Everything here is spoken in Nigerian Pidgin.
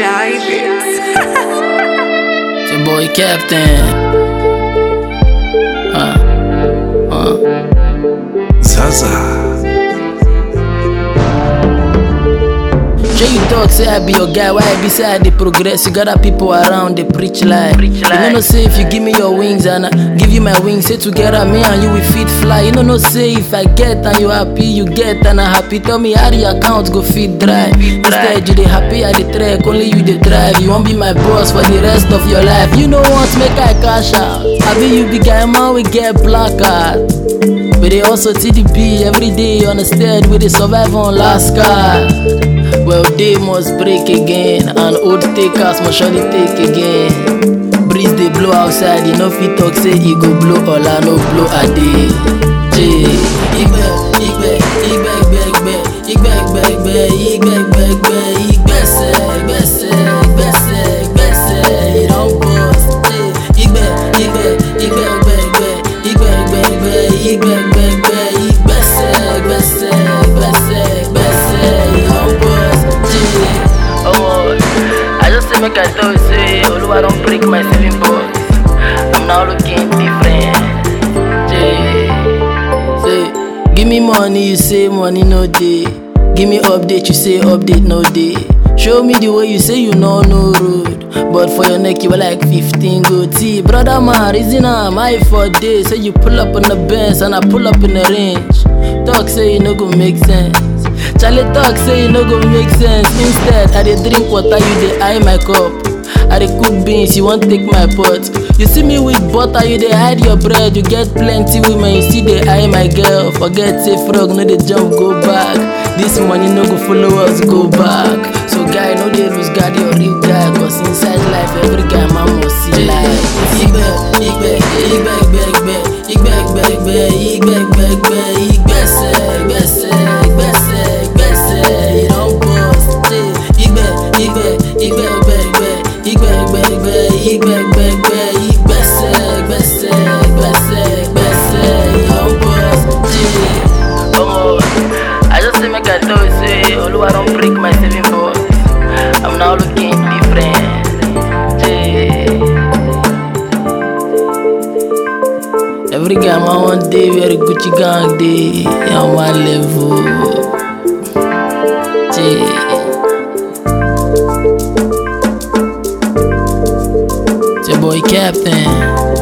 Shy Beats. It's your boy Captain. Uh, uh. Zaza. Sure you talk, say I be your guy, why I be say I dey progress? You got other people around, they preach lie. You know no say if you give me your wings and I give you my wings, say together me and you we fit fly. You know no say if I get and you happy, you get and I happy. Tell me how the account go fit dry. Instead you dey happy, I dey track, only you dey drive. You won't be my boss for the rest of your life. You know what, make I cash out. I be you be guy man, we get black card. We dey also TDP every day on the stead, we dey survive on last card. Well, they must break again, and old takers must surely take again. Breeze they blow outside, you know fit talk say e go blow all I no blow a day. Jay, igbe, igbe, igbe, igbe, igbe, igbe, igbe, igbe, igbe, igbe, igbese, igbese, igbese, igbese, it don burst. Jay, igbe, igbe, igbe, igbe, igbe, igbe, igbe, igbe, igbe, igbe, igbe, igbese, igbese, igbese, igbese, it don burst. Jay, oh, I just say make I tell you say Oluwa don break my saving box. I'm now looking different. Jay. Say, give me money, you say money no day. Give me update, you say update no day. Show me the way you say you know no road. But for your neck, you were like 15 goatee. Brother man, reason I'm high for days. Say you pull up on the bench and I pull up in the range. Talk say you no go make sense. Charlie talk say you no go make sense. Instead, I dey drink water, you dey eye my cup. I dey cook beans, you wan take my pot. You see me with butter, you dey hide your bread. You get plenty women, you still dey eye my girl. Forget say frog no dey jump go back. This money no go follow us go back. So guy no dey lose guard your real guy, cause inside life every guy man must see life. Igbe, igbe, igbe, igbe, igbe, igbe, igbe, igbe, igbe, igbe, igbe, igbese, igbese, igbese, igbese, it don burst. Hey, igbe, igbe, igbe, igbe, igbe, igbe, igbe, igbe, igbe, igbe, igbe, igbese, igbese, igbese, igbese, it don burst. Hey, omo, I just say make I tell you say Oluwa don break my saving box. I'm now looking different. Hey. Every guy man one day wear a Gucci gang day on one level. Jay. It's your boy Captain.